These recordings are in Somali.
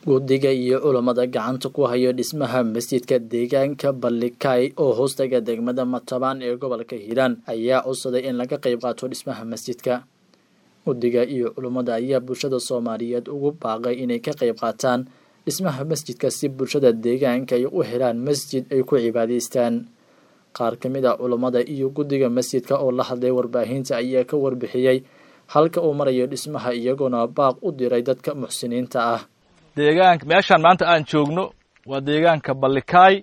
guddiga iyo culammada gacanta ku hayo dhismaha masjidka deegaanka ballikay oo hoostaga degmada matabaan ee gobolka hiiraan ayaa codsaday in laga qayb qaato dhismaha masjidka guddiga iyo culummada ayaa bulshada soomaaliyeed ugu baaqay inay ka qayb qaataan dhismaha masjidka si bulshada deegaanka ay u helaan masjid ay ku cibaadaystaan qaar ka mid a culummada iyo guddiga masjidka oo la hadlay warbaahinta ayaa ka warbixiyey halka uu marayo dhismaha iyagoona baaq u diray dadka muxsiniinta ah deegaanka meeshaan maanta aan joogno waa deegaanka ballikaay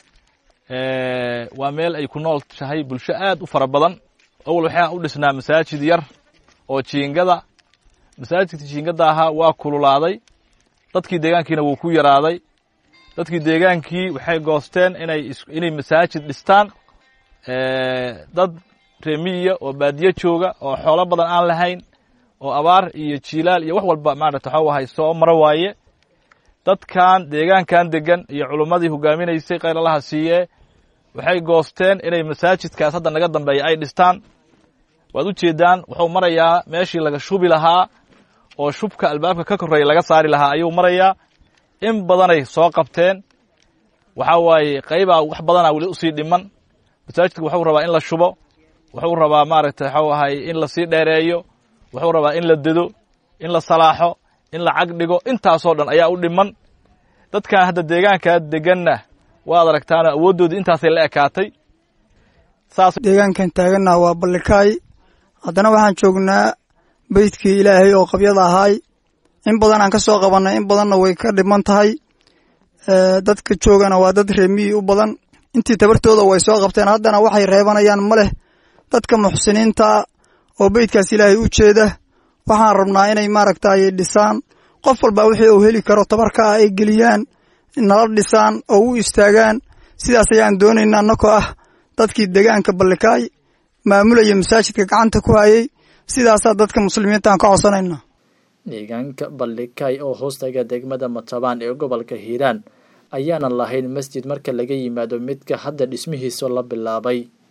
waa meel ay ku nool tahay bulsho aad u fara badan awal waxaa u dhisnaa masaajid yar oo jiingada masaajidka jiingada ahaa waa kululaaday dadkii deegaankiina wuu ku yaraaday dadkii deegaankii waxay goosteen inay inay masaajid dhistaan dad reemiya oo baadiye jooga oo xoolo badan aan lahayn oo abaar iyo jiilaal iyo wax walba maarata waxau ahay soo maro waaye dadkan deegaankan degan iyo culummadii hogaaminaysay kayralaha siiyee waxay goosteen inay masaajidkaas hadda naga dambeeya ay dhistaan waad u jeedaan wuxuu marayaa meeshii laga shubi lahaa oo shubka albaabka ka korreeya laga saari lahaa ayuu marayaa in badanay soo qabteen waxaa waaye qaybaa wax badanaa weli usii dhiman masaajidka wuxuu rabaa in la shubo wuxuu rabaa maaragtay waxau ahay in lasii dheereeyo wuxuu rabaa in la dedo in la salaaxo in la cag dhigo intaasoo dhan ayaa u dhiman dadkan hadda deegaankaa deganna waad aragtaano awooddoodii intaasay la ekaatay saas deegaankan taaganna waa ballikaay haddana waxaan joognaa beydkii ilaahay oo qabyada ahaay in badan aan ka soo qabannay in badanna way ka dhiman tahay dadka joogana waa dad reemiyi u badan intii tabartooda way soo qabteen haddana waxay reebanayaan ma leh dadka muxsiniinta oo beydkaas ilaahay u jeeda waxaan rabnaa inay maaragtay dhisaan qof walba wixii uu heli karo tabarka ah ay geliyaan nala dhisaan oo u istaagaan sidaas ayaan doonaynaa annakoo ah dadkii deegaanka ballikaay maamulaya masaajidka gacanta ku hayay sidaasaa dadka muslimiinta aan ka codsanaynaa deegaanka ballikay oo hoostaga degmada matabaan ee gobolka hiiraan ayaanan lahayn masjid marka laga yimaado midka hadda dhismihiisa la bilaabay